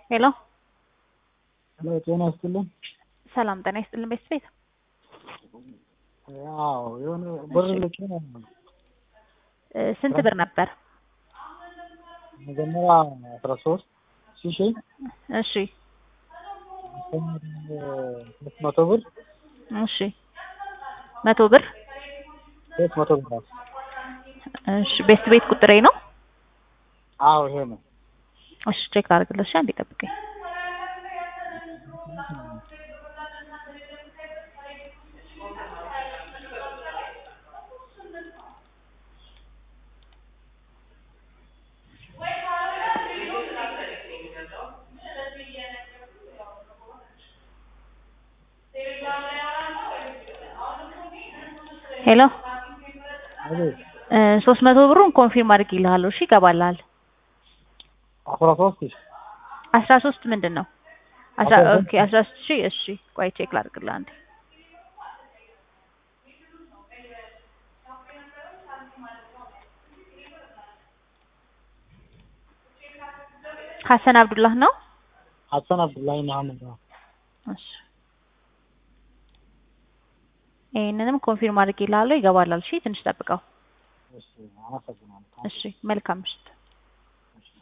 ሄሎ ሄሎ ጤና ይስጥልኝ። ሰላም ጤና ይስጥልን ቤተሰቤት ያው የሆነ ብር ልኬ ነው። እ ስንት ብር ነበር? መጀመሪያ አስራ ሶስት ሺህ ሺህ እሺ ሶስት መቶ ብር እሺ መቶ ብር ሶስት መቶ ብር ራሱ እሺ ቤት ቤት ቁጥሬ ነው። አዎ ይሄ ነው። እሺ ቼክ ላድርግልሽ። እሺ አንዴ ጠብቀኝ። ሄሎ አቤት እ ሶስት መቶ ብሩን ኮንፊርም አድርጌልሃለሁ። እሺ ይገባልሃል። አስራ ሶስት ሺህ አስራ ሶስት ምንድን ነው? አስራ አስራ ሶስት ኦኬ አስራ ሶስት ሺህ እሺ ቆይ ቼክ ላድርግልህ አንዴ። ሀሰን አብዱላህ ነው። ሀሰን አብዱላሂ መሀመድ ነው። እሺ ይሄንንም ኮንፊርም አድርጌልሃለሁ። ይገባልሃል። እሺ ትንሽ ጠብቀው። እሺ አመሰግናለሁ። እሺ መልካም ምሽት።